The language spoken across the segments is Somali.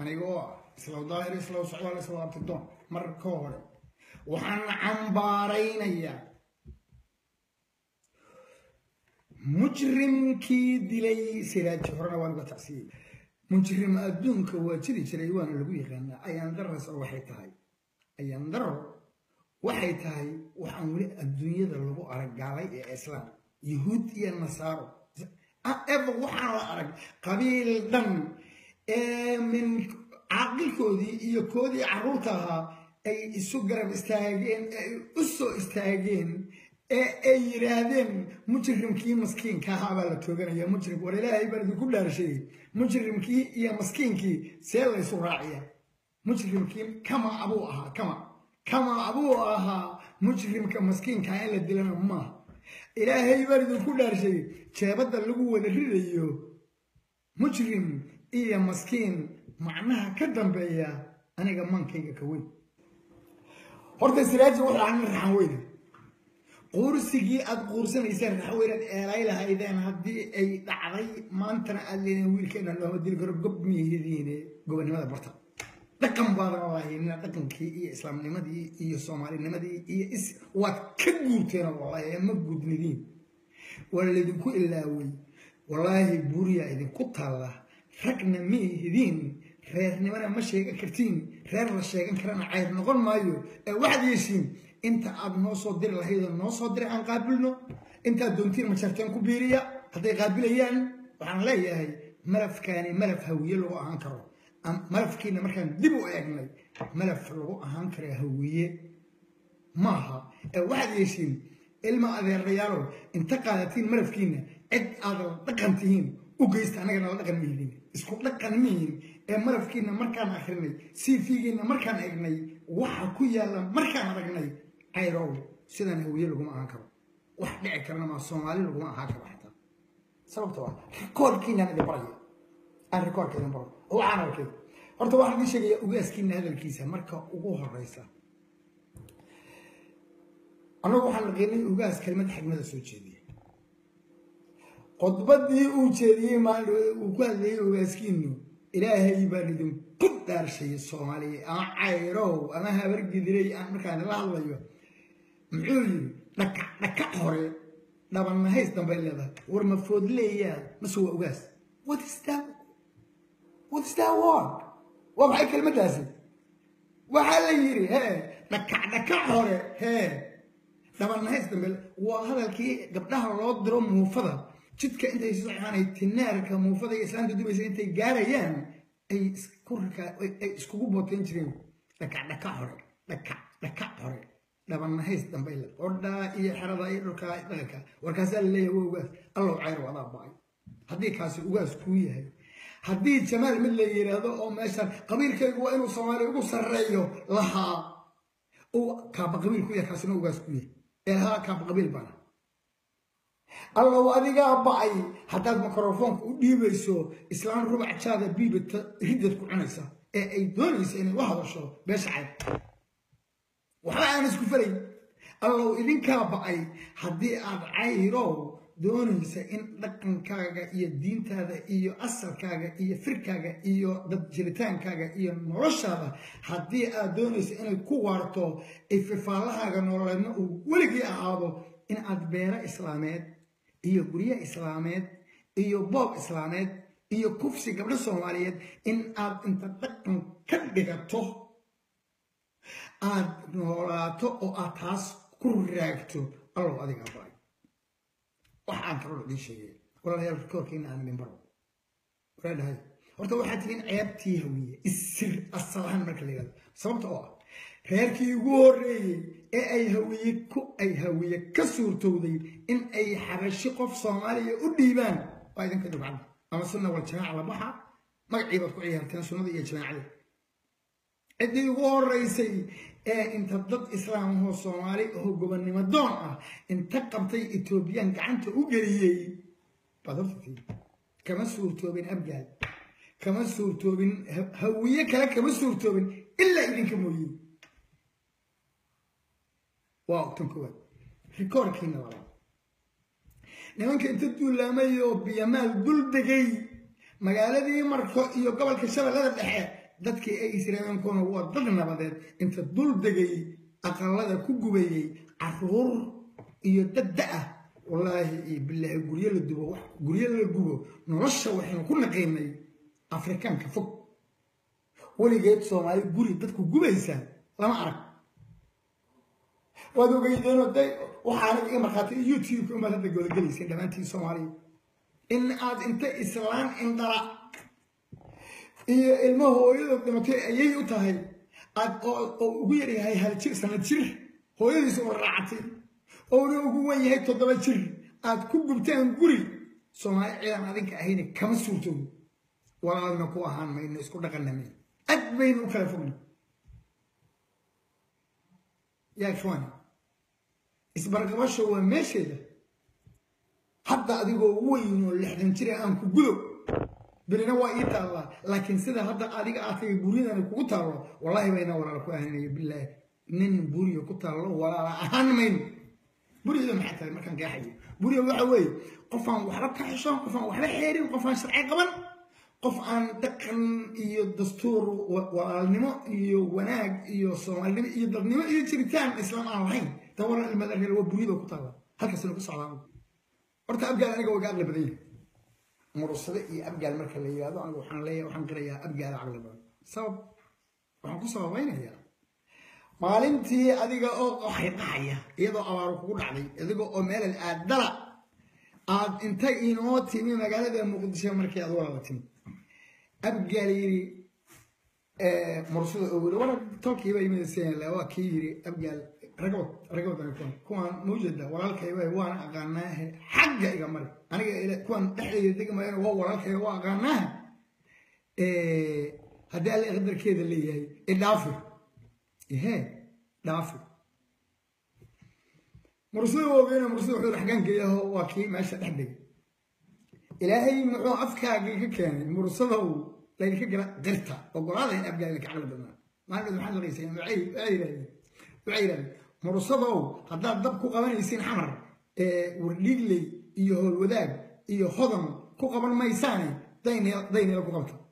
aniga oo ah islaw daahir islaw socdaal islaw abtidoon mar ka hore waxaan cambaaraynayaa mujrimkii dilay siraaji horena waan uga tacsiyey mujrim adduunka waa jiri jiray waana lagu yaqaanaa ayaan daras oo waxay tahay ayaan daro waxay tahay waxaan weli adduunyada lagu arag gaalay ee islaam yahuud iyo nasaaro eba waxaan la arag qabiil dhan ee min caaqilkoodii iyo koodii carruurta ahaa ay isu garab istaageen ee ay u soo istaageen ee ay yidhaahdeen mujrimkii maskiinka ahaa baa la tooganaya mujrim war ilaahay baan idinku dhaarshay mujrimkii iyo maskiinkii see laysu raaciya mujrimkii kama abuu ahaa kama kama abuu ahaa mujrimka maskiinka in la dilana maaha ilaahay baan idinku dhaarshay jeebadda lagu wada ridayo mujrim iyo maskiin macnaha ka dambeeya aniga maankayga ka weyn horta siraaji wuxuu ahaa nin raxan weyne quursigii aad quursanayseen raxweynaad eelay lahaydeen haddii ay dhacday maantana aad leedeen wiilkeena looma dili karo gob miyahdiine gobonimada barta dhaqan baadan lahaynina dhaqankii iyo islaamnimadii iyo soomaalinimadii iyo is waad ka guurteen wallahi ma gudnidiin waa laydinku ilaaway wallaahi buuriyaa idinku taalla ragna miyahdiin reernimana ma sheegan kartiin reer la sheegan karana cayr noqon maayo ee waxaad yeeshiin inta aad noo soo diri lahaydoo noo soo diray aan qaabilno intaad doontiin majarteen ku biiriya hadday qaabilayaan waxaan leeyahay malafkaani malaf hawiye lagu ahaan karo malafkiina markaan dib u eegnay malaf lagu ahaan karo hawiye maaha ee waxaad yeeshiin ilma adeerayaalow inta qaadatiin malafkiina cid aad la dhaqan tihiin u geysta annagana la dhaqan mihiin isku dhaqan mihiin ee malafkiina markaan akrinay cv-giina markaan egnay waxa ku yaalla markaan aragnay cayrow sidaan hawiye laguma ahaan karo wax dhici karana maa soomaali laguma ahaan karo xataa sababtoo ah rikoorkiinaan idin baraya aan rikoorka idin baro oo waxaan arkay horta waxaan idin sheegaya ugaaskiina hadalkiisa marka ugu horeysa annagu waxaan naqinay ugaas kelimad xigmada soo jeediya khudbadii uu jeediyey maalin uu ku hadlayay ogaaskiinu ilaahay baan idinku dhaarshay soomaaliya ama cayrow ama habargidiray aan markaan la hadlayo muxuu yidhi dhakac dhakac hore dhabannahays dambay leedahay war ma foodleeyaa mase waa ogaas what is that what is that word waa maxay kelmaddaasi waxaa la yidhi hee dhakac dhakac hore hee dhabannahays dambe waa hadalkii gabdhaha loo diro muufada jidka intay sii soconaanay tinaarka muufada iyo islaanta dubaysa intay gaarayaan ay ay iskugu booteen jireen dhakac dhakac hore dhakac dhakac hore dhabannahays dambay le odhaa iyo xerada iyo dhulka dhaqanka warkaasaa laleeyahay waa ugaas allow cayr wadaa bacay haddii kaasi ugaas kuu yahay haddii jamaal mid la yidhaahdo oo meeshan qabiilkaygu waa inuu soomaaliya ugu sarreeyo lahaa uu kaaba qabiil ku yahay kaasina ugaas ku yahay ee lahaa kaaba qabiil bana allow adigaa bacay haddaad mikrofoonka u dhiibayso islaan rubac jaada biibata riddad ku cunaysa ee ay doonaysa inay u hadasho beesha cayb waxba aan isku falay allow idinkaa bacay haddii aad cayrow doonaysa in dhaqankaaga iyo diintaada iyo asalkaaga iyo firkaaga iyo dad jiritaankaaga iyo noloshaada haddii aad doonaysa inay ku waarto ififaalahaaga nololeedna uu weligii ahaado in aad beero islaameed iyo guryo islaameed iyo boob islaameed iyo kufsi gabdho soomaaliyeed in aad inta dhaqan ka dhigato aad noolaato oo aad taas ku raagto allow adigaa baay waxaan kaloo idiin sheegay walaalayaal rikoorkiina aan idin baro walaadhahay horta waxaad tihiin ceebtii hawiye isir asalahan marka la yidhahdo sababta oo ah reerkii ugu horreeyey ee ay hawiye ku ay hawiye ka suurtowday in ay xabashi qof soomaaliya u dhiibaan waa idinka dhibcan ama sunna wal jamaaca la baxa magacii baad ku ciyaarteen sunnada iyo jamaacada ciddii ugu horreysay ee inta dad islaamahoo soomaali oo gobonnimo doon ah inta qabtay etoobiyaan gacanta u geliyey baad hortatii kama suurtoobin abgaal kama suurtoobin hawiye kale kama suurtoobin ilaa idinka mooye waa ogtan koowaad rikoorkiina labaad nimanka inta duulaamay oo biyamaal dul degay magaaladii marko iyo gobolka shabeellada dhexe dadkii ay israa'iilkuna waa dad nabadeed inta dul degay aqalada ku gubayey caruur iyo dad da-ah wallaahi iyo bilaahi guryo la dubo guryo la gubo nolosha waxaynu ku naqaynay afrikaanka fog weligeed soomaali guri dadku gubaysaa lama arag waad ogeydeenoo de waxaana iga markhaatay youtube-ka umaad hadda goodagelayseen dhammaantiin soomaaliya in aad inta islaan indhala iyo ilmo hooyada dhimatay ayay u tahay aad oo ugu yaryahay hal jir sanad jir hooyadiisa oo raacatay oona ugu wan yahay toddoba jir aad ku gubtaan guri soomaali ciidan adinka ahayna kama suurtoodo walaalna ku ahaan mayno isku dhaqanna ad baynu u kala fogna yaa ikhwaani isbarqabasho waa meesheeda hadda adigoo weyn oo lixdan jira aan ku gudo berina waa ii taallaa laakiin sida hadda adiga aad tagay buryadani kugu taallo wallaahi bayna walaala ku ahanaya bilaahi nin buriga ku taallo walaala ahaan mayno buryada maxay tahay markaan qeexayo buriga waxa weeye qofaan waxba ka xishoon qofaan waxba xeerin qofaan sharci qaban qof aan dhaqan iyo dastuur walaalnimo iyo wanaag iyo soomaalinimo iyo dadnimo iyo jiritaan islaam aan lahayn dawala ilmadar waa buryada ku taalla halkaasina ku socdaa horta abgaal aniga waa ga aqli badan yahay murusade iyo abgaal marka la yidhahdo aniga waxaan leeyahay waxaan qirayaa abgaala caqli badan sabab waxaan ku sababaynayaa maalintii adiga oo qaxaya iyadoo abaaru kugu dhacday adiga oo meelal aad dala aad inta inoo timi magaalada muqdisho markii aad walaala timi abgaal yiri murusada oo yiri wara tolkiiba yimid seenla waa kii yiri abgaal ragabad ragabad kuwan kuwan mawjada walaalkayba waan aqaanaahe xagga iga mari aniga kuwan dhexdeeda degmayana waa walaalkayga waa aqaanaahe haddii alle qadarkeeda leeyahay idhaafi ihe dhaafi mursada ogeena mursada wuxuu xagaankeeyaho waa kii meesha dhex degay ilaahay muxuu afkaaga ka keenay mursadow laydinka gala qirta ogolaada in abgaal ka caqli badnaa maalin maxaad laqayseen waxay yidhahdeen waxay yidhahdeen mursadow haddaad dab ku qabanaysiin xamar wardhiigley iyo howlwadaag iyo hodan ku qaban maysaane daynila ku qabta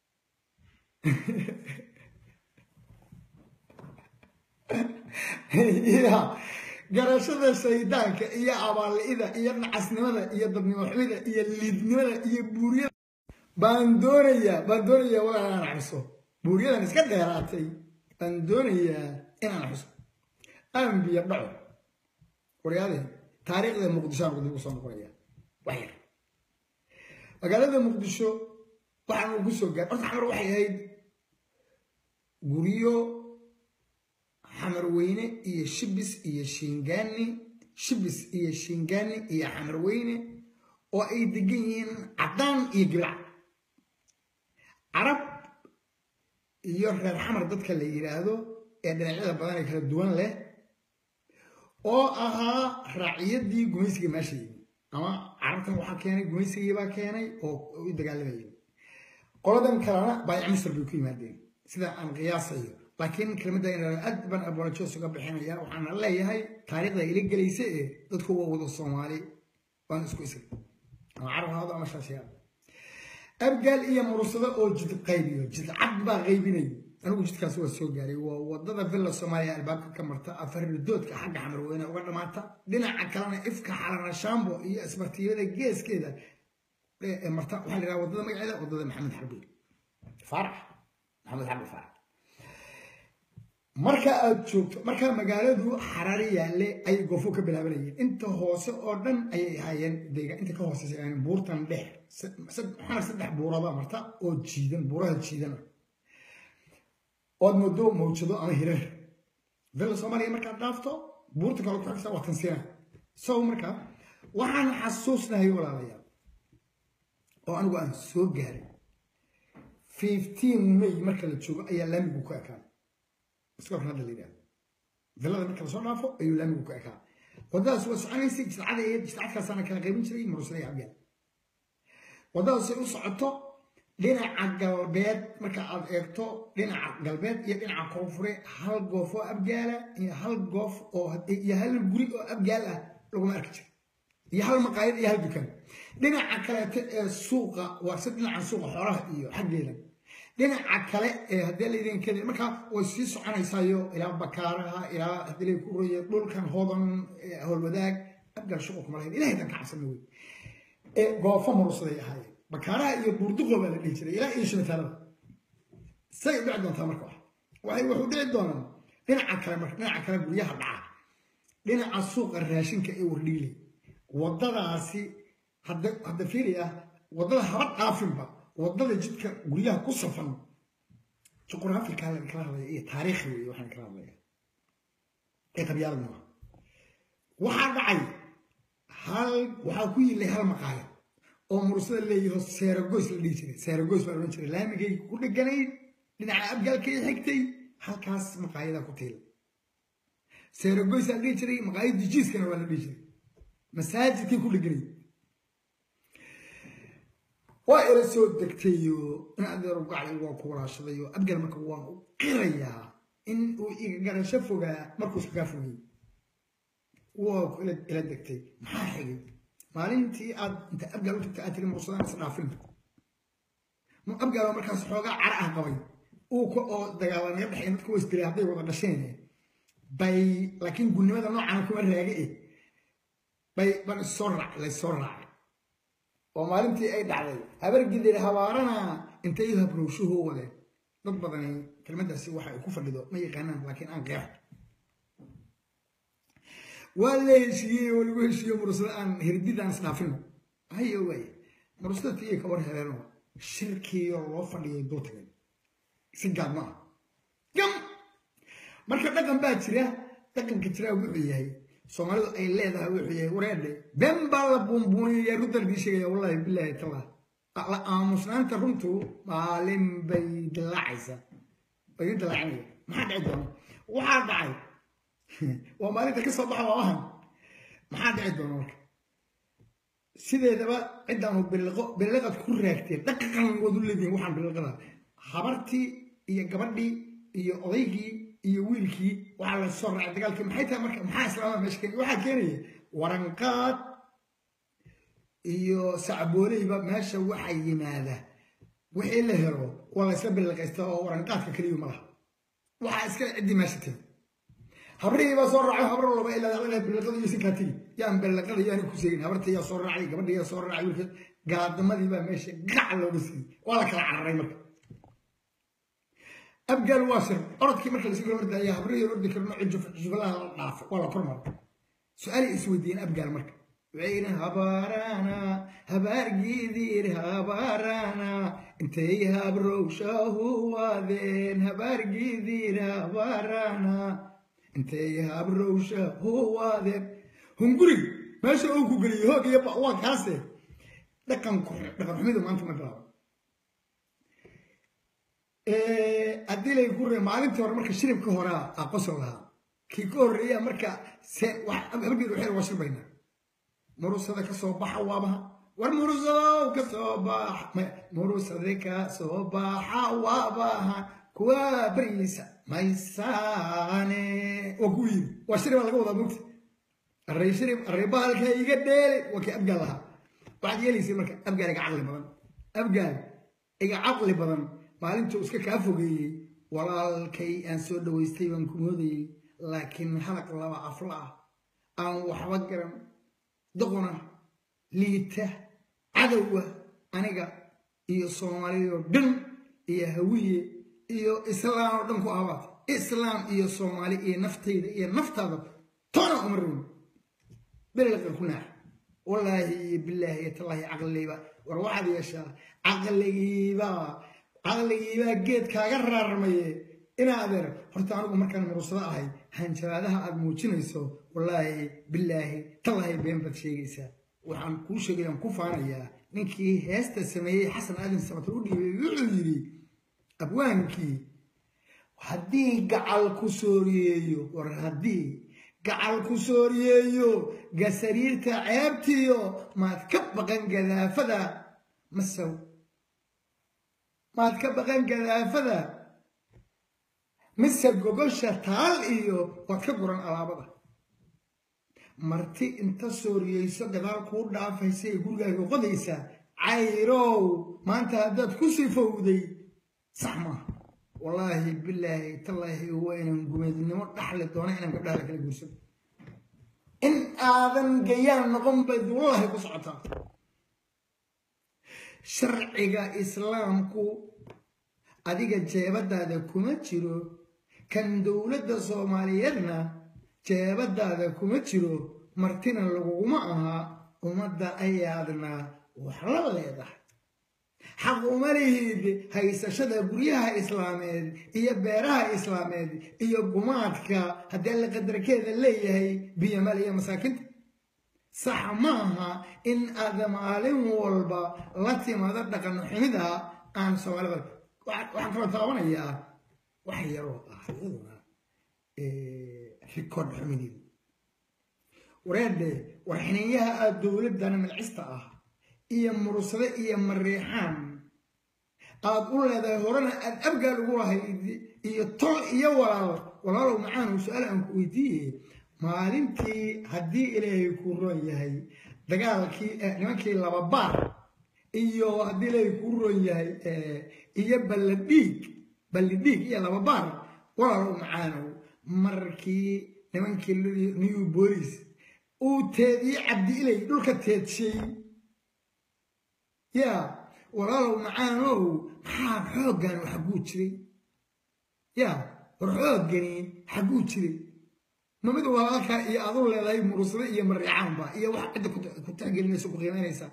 garashada shaydaanka iyo abaalli'ida iyo nacasnimada iyo dadnimo xumida iyo liidnimada iyo buuryada baan doonayaa baan doonayaa walaa inaan xuso buuryadan iska dheeraatay baan doonayaa inaan xuso ambiya dhaco waryaadeen taariikhda muqdisho aan ugu soo noqonaya wax yar magaalada muqdisho waxaan ugu soo gaar horta xamar waxay ahayd guryo xamarweyne iyo shibis iyo shingaani shibis iyo shingaani iyo xamarweyne oo ay degan yihiin caddaan iyo gilac carab iyo reer xamar dadka la yidhaahdo ee dhinacyada badan ee kala duwan leh oo ahaa raaciyadii gumaysiga meesha yimi ama carabtan waxaa keenay gumaysigiibaa keenay oo u dagaalamayeen qoladan kalena baayac misr bay ku yimaadeen sida aan qiyaasayo laakiin kelmadda inaan aad baan abolajoos uga bixinaya waxaana leeyahay taariikhda ila gelaysa ee dadku waa wada soomaali waan isku isri ama carab haado ama shaashiyaad abgaal iyo mursado oo jid qaybiyo jid cad baa qaybinay anigu jidkaas waa soo gaaray waa wadada villa soomaaliya albaabka ka marta afarridoodka xagga xamarweyne uga dhamaata dhinaca kalena ifka xalanashaambo iyo isbartiyada geeskeeda marta waxaa la yidhaha wadada magaceeda wadada maxamed xarbi faarax maxamed xarbi faarax marka aad joogto markaa magaaladu xaraari yaalle ayay goofo ka bilaabanayeen inta hoose oo dhan ayay ahaayeen deegaan inta ka hooseysa ahaayeen buurtan dheer xamar saddex buurada marta oo jiidan buuraha jiidan ood moodo mawjado ama hirar villa soomaaliya markaad dhaafto buurta kale ku xigta waa tansiina so markaa waxaan xasuusnahay walaalayaal oo anigu aan soo gaaray fifteen may marka la joogo ayaa laamigu ku ekaan iskoorkan hadda la yidhahdo villada marka lasoo dhaafo ayuu laamigu ku ekaa wadadaas waa soconaysay jidcada iyo jidcadkaasaana kala qaybin jiray murusada iyo abgaal wadadaasay u socoto dhinaca galbeed marka aad eegto dhinaca galbeed iyo dhinaca koonfure hal goof oo abgaala iyo hal goof oo iyo hal guri oo abgaal ah laguma arki jiro iyo hal maqaayad iyo hal dukaan dhinaca kaleeto ee suuqa waa se dhinaca suuqa xoolaha iyo xaggeeda dhinaca kale ee haddii laydin keli markaa way sii soconaysaayo ilaa bakaaraha ilaa haddii lay ku roye dhulkan hodan howlwadaag abgaal shuqul kuma lahayn ilahay dan ka cabsana wey ee goofo murusaday ahaayeen bakaaraha iyo buurduqo baa la dhihi jiray ilaa iyo shibitaalada say u dhici doontaa marka waxay wuxuu dhici doonaa dhinaca kale marka dhinaca kale guryaha dhaca dhinaca suuqa raashinka ee wardhiile waddadaasi hadda hadda fiiriya waddada haba dhaafinba waddada jidka guryaha ku safan juqraafikaa laga kala hadlaya iyo taariikhi weeye waxaan kala hadlaya ee qabyaalad maaha waxaa dhacay hal waxaa ku yilay hal maqaayad oo mursada leeyaho seeragoys la dhihi jiray seeragoys baa odhan jiray laamigay ku dheganayd dhinaca abgaalkay xigtay halkaas maqaayadaa ku tiila seeragoys la dhihi jiray maqaayadii jiiskana waa la dhihi jiray masaajidkay ku dheganay waa ila soo degtayo in adeer gaclay waa ku walaashadayo abgaal marka waan u qirayaa in uu iga garasho fogaa markuu iskagaa fogay waa ku ila degtay maxaa xigay maalintii aad inta abgaal u tagta aad tiri mursadaan is dhaafin abgaal oo markaas xoogaa cara ah qabay uu ka oo dagaalanaga dhexay dadka waa isdiray hadday wada dhasheen bay laakiin gulnimada noocana kuma raage eh bay ban issoo raac laysoo raacay oo maalintii ay dhacday habargidir habaarana intay habrowshuhu wadeen dad badani kelmaddaasi waxa ay ku fadhido ma yaqaanaan laakiin aan qeexo waa la heshiiyey oo lagu heshiiyo mursada aan hirdidaan isdhaafino hayo waay mursada tiiyo ka war heleeno shirkiyo loo fadhiyay dul tagay si gaad ma ah gam marka dhaqan baa jira dhaqanka jiraa wuxuu yahay soomaalidu ay leedahay wuxuu yahay wareedhe been baa la buunbuuniyaya ruddalkii sheegaya wallahi bilaahi tallah la aamusnaanta runtu maalin bay dilaacaysaa bay dilaacinaya maxaa dhici doona waxaa dhacay waa maalinta ka soo baxa waamahan maxaa dhici doona marka sideedaba ciddaanu biliqo biliqad ku raagteen dhaqan wadu leedihin waxaan biliqada habartii iyo gabadhii iyo odaygii iyo wiilkii waxaa la soo raacay dagaalkii maxay tahay marka maxaa islaamada meesha keenay waxaa keenaya waranqaad iyo sacbooleyba meesha waxaa yimaada wixii la helo waa la isla biliqaysta oo waranqaadka keliyu ma laha waxaa iska ciddii meesha timi habrihii baa soo raacay habar walba ilaa inay biliqada iyo sinkaa tigi yaan biliqada yaani ku seegin habartii yaa soo raacay gabadhii yaa soo raacay wiilka gaadamadii baa meesha gac looga siiyey waa la kala cararay marka abgaal waa shir orodkii marka lasii kala ordaya habrihii ordi karno jufalaha la dhaafo waa la kormar su-aalay isweydiiyeen abgaal marka waxay yidheen habaarana habaargiidiir habaarana intay habrowshahu waadeen habaargiidiir habaarana intay habrowshahu waadeen hunguriga meesha uu ku geliyey hoog iyo waa kaase dhaqan dhaqan xumidu maanta ma bilaabo haddii lay ku maalintii hore marka shiribka horea aqosow lahaa kii ka horreeya marka habgeed waxay waa shirbaynaa murusada ka soo baxa waabaha war murusadow ka soo baxa murusade ka soo baxa waabaha kuwa bariisa maysaane waa ku yiri waa shiribaa laga wadaa mugta array shirib array bahalka iga dheele waa kii abgaal lahaa waxaad yeelaysay marka abgaal iga caqli badan abgaal iga caqli badan maalintuu iska kaa fogeeyey walaalkay aan soo dhawaystay baan ku moodayey laakiin halaq laba afla ah aan waxba garan doqona liita cadowa aniga iyo soomaaliyoo dhan iyo hawiye iyo islaam oo dhan ku abaad islaam iyo soomaali iyo naftayda iyo naftaada toona uma rabin belelqan ku naax wallaahi iyo bilaahi iyo tallaahi caqligayba war waxaad yeeshaa caqligiiba caqligiibaa geed kaaga raarmaye inaa adeer horta anigu markaan murursado ahay hanjabaadaha aad muujinayso wallaahi bilaahi tallaahi been baad sheegaysaa waxaan kuu sheegayaan ku faanayaa ninkii heesta sameeyey xasan aadan samatar u dhiibay wuxuu yidhi abwaankii haddii gacal ku sooriyeeyo war haddii gacal ku sooriyeeyo gasariirta ceebtiyo maad ka baqan gadaafada masaw maad ka baqan gadaafada mise gogosha taal iyo waad ka guran alaabada marti inta sooriyeyso gadaal kuu dhaafaysa ee gurigaaga qodaysa cayrow maanta haddaad ku sifowday sax maaha wallaahi bilaahi tallaahi waa inaan gumeednimo dhaxli doona inaan gabdhaha la kala guursan in aadan gayaan noqon bayd wallaahi ku socotaa sharciga islaamku adiga jeebadaada kuma jiro kan dowladda soomaaliyeedna jeebadaada kuma jiro martina laguguma aha ummadda ayaadna wax la leedahay xaq uma lihid haysashada guryaha islaameed iyo beeraha islaameed iyo gumaadka haddii alla qadarkeeda leeyahay biyomal iyo masaakinta sax maaha in aad maalin walba la timaado dhaqan xumida aan soomaalida waxaan kaloo taabanayaa wax yaroo ah iyaduna rikood xumideeda wareedhe warxiniyaha aad dowladdan malcista ah iyo mursade iyo mariixaan aad u leedahay horena aad abgaal ugu lahayd iyo tol iyo walaal walaalow macaanu su-aal aan ku weydiiye maalintii haddii ilaahay kuu roon yahay dagaalkii nimankii laba baar iyo haddii ilaahay kuu roon yahay iyo balladhiig ballidhiig iyo laba baar walaalow macaanow markii nimankii new bolis uu teediyey cabdi ilay dhulka teedshay yaa walaalow macaanow maxaa xooggan xagguu jiray yaa war xooggani xagguu jiray ma mid walaalkaa iyo aad u leedahay murusade iyo mariicaanba iyo wax cidda ku tixgelinaysa ku qiimaynaysa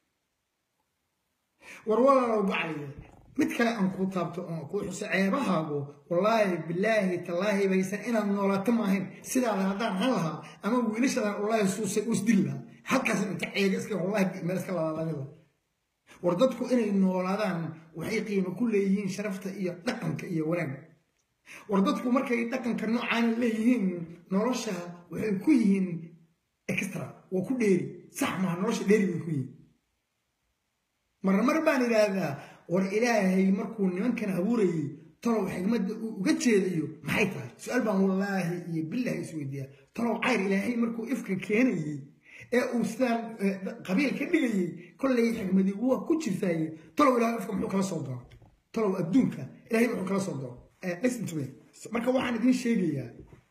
war walaalow bacliye mid kale aan kuu taabto oon kuu xuso ceebahaagu wallaahi bilaahi tallaahi baysan inaad noolaato maahayn sidaada haddaan han lahaa ama wiilashadan wallaahi suusay u isdili lahaa halkaas inta ceega iska wallaahi meel iska labaalamida war dadku inay noolaadaan waxay qiimo ku leeyihiin sharafta iyo dhaqanka iyo wanaagga war dadku markay dhaqanka noocaana leeyihiin nolosha waxay ku yihiin extra waa ku dheeri sax maha nolosha dheeri bay ku yihiin marna mar baan idhaahdaa war ilaahay markuu nimankan abuurayay talow xigmadda uu uga jeedayo maxay tahay su-aal baan wallaahi iyo bilaahi isweydiiyaa talow cayr ilaahay markuu ifka keenayey ee uu sidaan qabiil ka dhigayey kollay xigmadii waa ku jirtaaye talow ilahay ifka muxuu kala soo doona talow adduunka ilahay muxuu kala soo doona listen to me marka waxaan idiin sheegayaa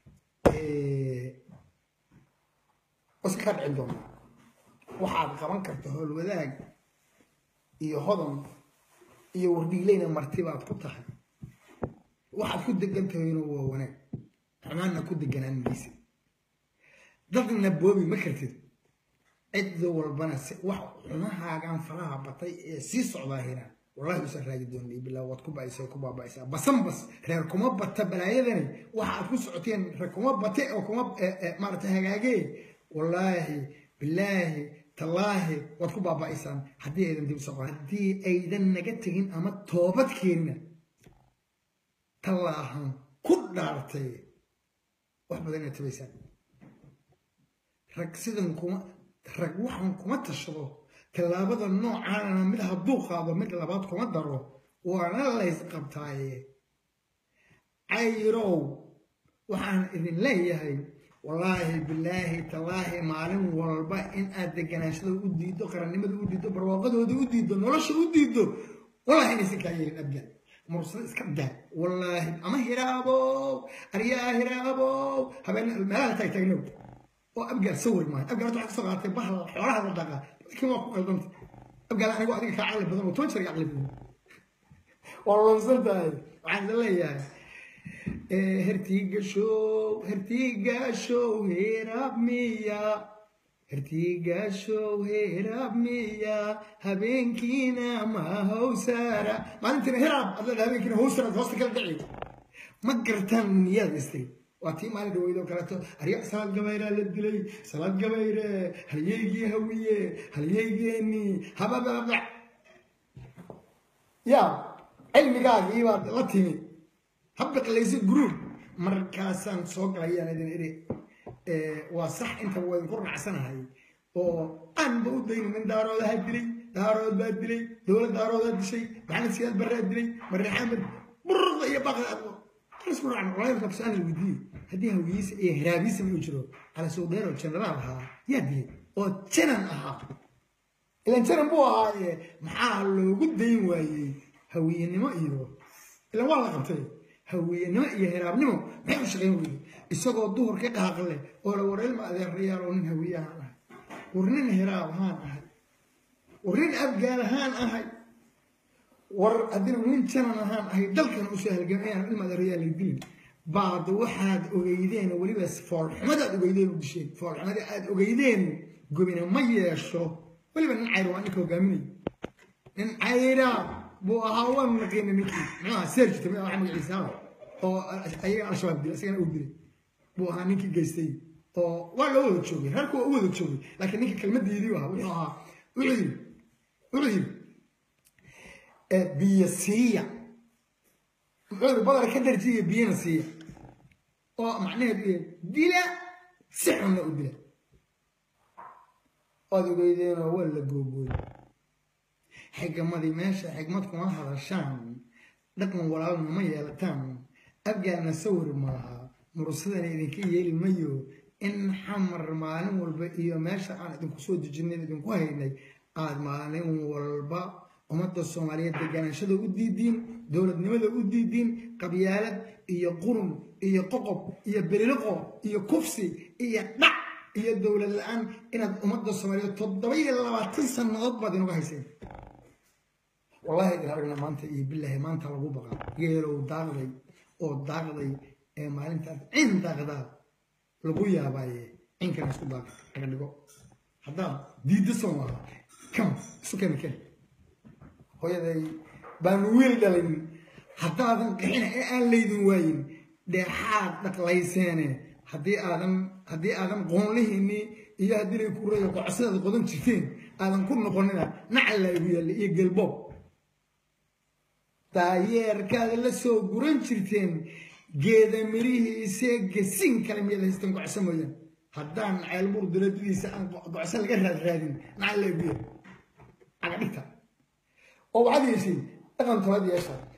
wase kaa dhicin doonaa waxaad qaban karta howlwadaag iyo hodan iyo wardhiilayna marti baad ku tahay waxaad ku degan tahayna waa wanaag xumaanna ku deganaan maysa dadna boobi ma kartid cid walbana wax xumahaagan faraha batay ee sii socdaa hiraan wallahi usan raagi doonay bilaa waad ku ba'aysaa ku baaba'aysaa basan bas reer kuma bata balaayadani waxa aad ku socoteen reer kuma bate oo kuma maarata hagaagee wallaahi bilaahi tallaahi waad ku baaba'aysaan haddii aydan dib soo haddii aydan naga tegin ama toobad keenina tallaahan ku dhaartay wax badan inaad tabaysaan rag sidan kuma rag waxan kuma tashado tallaabada noocaanana mid hadduu qaado mid labaad kuma daro waana lays qabtaaye cayrow waxaan idin leeyahay wallaahi bilaahi tallaahi maalin walba in aad deganaashada u diiddo qarannimada u diiddo barwaaqadooda u diiddo nolosha u diiddo wallahi inaysan kaa yeelin abgaan mursada iska daa wallaahi ama hiraabow aryaa hiraabow habeen meelaha taagtaagnow oo abgaal sawir maayo abgaal waxaa kasoo qaatay bahal xoolaha la dhaqa laakiin waa ku qaldanta abgaal anigu adiga kaa caqli badan oo toban jeer caqli badan waa lunsan tahay waxaan idin leeyahay hertigashow hertigashow heraab miya hertigashow heraab miya habeenkiina ma hawsaara maalintiina heraab ad leedahay habeenkiina hawsara hoosta kala dhici ma gartaan niyaad istay waa tii maalin dhaweyd oo kaleeto arya salaad gabayraa la dilay salaad gabayre halyeygii hawiye halyeygeeni habababa ya cilmigaagii baad la timi habbiqlaysa guruub markaasaan soo galayaan idin idhi waa sax inta waa idinku raacsanahay oo aanba u daynin nin daaroodaha dilay daarood baa dilay dowlad daaroodaa dishay maxamed siyaad barraa dilay mariixamed burda iyo baqda isku raacno walahi marka su-aal la weydiiyey haddii hawiyiisa iyo hiraabiisa ma jiro cala sowdeer oo jenaraal ahaa yaa dilay oo janan ahaa ilan janan buu ahaaye maxaa loogu dayn waayey hawiyenimo iyo ilan waa la qabtay haweyenimo iyo heraabnimo maxay u shaqayn weyday isagoo duhur ka qaaqle oo la wareelma adeerayaal oo nin hawiye ahaan ahay war nin heraab ahaan ahay war nin abgaal ahaan ahay war haddina nin janan ahaan ahay dalkan usoo halgamayaan ilma adeerayaal la dilin baad waxaad ogeydeen weliba foolxumadaad ogeydeen u disheen foolxumada aad ogeydeen gobina ma yeesho weliba nin cayr waa ninka hogaaminay nin cayra buu ahaa waan naqiina ninkii muxuu ahaa serjita mi waxa magaciisa oo ayaga al-shabaab dilay isagana uu dilay buu ahaa ninkii geystay oo waa loo wada joogay reerku waa u wada joogay laakiin ninka kelmadiidii ahaa wuxuu ahaa wuxuu yidhi wuxuu yidhi biyo siiya muxuu yidhi badar ka darjiya biyana siiya oo macnaheedu yahay dila si xunna u dila waad ogeydeenoo waa la googooy xigmadii meesha xigmad kuma hadashaan dhaqan walaalna ma yeelataan abgaarna sawir maaha mursadana idinka yeeli mayo in xamar maalin walba iyo meesha aan idinku soo dejinayn idinku haynay aad maalin walba ummadda soomaaliyeed degaanashada u diidiin dowladnimada u diidiin qabyaalad iyo qurun iyo qoqob iyo beliliqo iyo kufsi iyo dhac iyo dowlad la-aan inaad ummadda soomaaliyeed toddoba iyo labaatan sannadood baad inuga hayseen wallahi idin aragna maanta iyo bilaahi maanta lagu baqa geelow daaqday oo daaqday ee maalintaas cin daaqdaa lagu yaabaaye cinkana isku daaq laga dhigo haddaad diidda soomaala kam isu keni ken hooyaday baanu wiil dhalin haddaadan qixina ee aan laydin waayin dheexaad dhaqlayseene haddii aadan haddii aadan qoonlihiinii iyo haddii lay ku reeyo qocsadaad qodan jirteen aadan ku noqonina nacal laygu yaalla iyo gelboob daayeerkaada la soo guran jirteen geeda mirihiisee gasiin kale miyaad haysteen gocso mooyaan haddaan ceelbuur daladadiisa aan gocso laga raadraadin nacal laygu yaalla caga dhigta oo waxaad yeeshay dhaqan tobaad yeeshaa